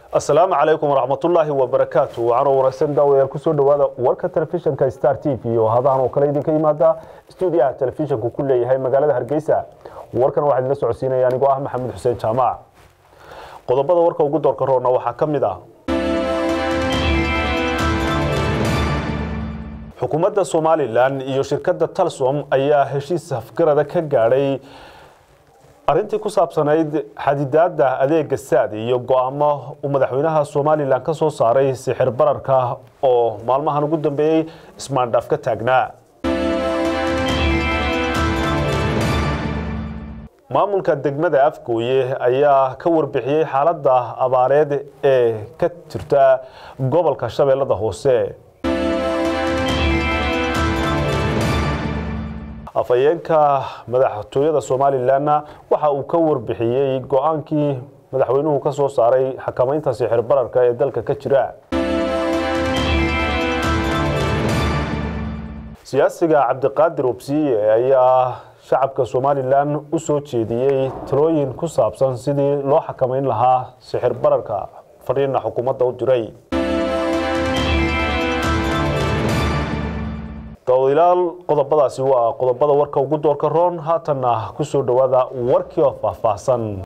asalaamu calaykum waraxmatullaahi wabarakaatu waxaanoo wanaagsan daawayaal kusoo dhowaada warka telefishinka star t v oo hadahan oo kale idinka yimaada stuudiyaha telefishinku ku leeyahay magaalada hargeysa warkan waxaa idinla socodsiinaya anigoo ah maxamed xuseen jaamac qodobada warka ugu doorka roona waxaa ka mid ah xukuumadda somalilan iyo shirkadda talsom ayaa heshiis hafgarada ka gaadhay arrintii ku saabsanayd xadidaadda adeega saad iyo go-aamo uu madaxweynaha somalilan ka soo saaray sixir bararka oo maalmahan ugu dambeeyey ismaandhaaf ka taagnaa maamulka degmada afgooye ayaa ka warbixiyey xaaladda abaareed ee ka jirta gobolka shabeellada hoose afhayeenka madaxtooyada somalilanna waxa uu ka warbixiyey go-aankii madaxweynuhu ka soo saaray xakamaynta sixir bararka ee dalka ka jira siyaasiga cabdiqaadir obsiye ayaa shacabka somalilan u soo jeediyey talooyin ku saabsan sidii loo xakamayn lahaa sixir bararka fariina xukuumadda u diray daawadayaal qodobadaasi waa qodobada warka ugu doorka roon haatanna kusoo dhowaada warkii oo faahfaahsan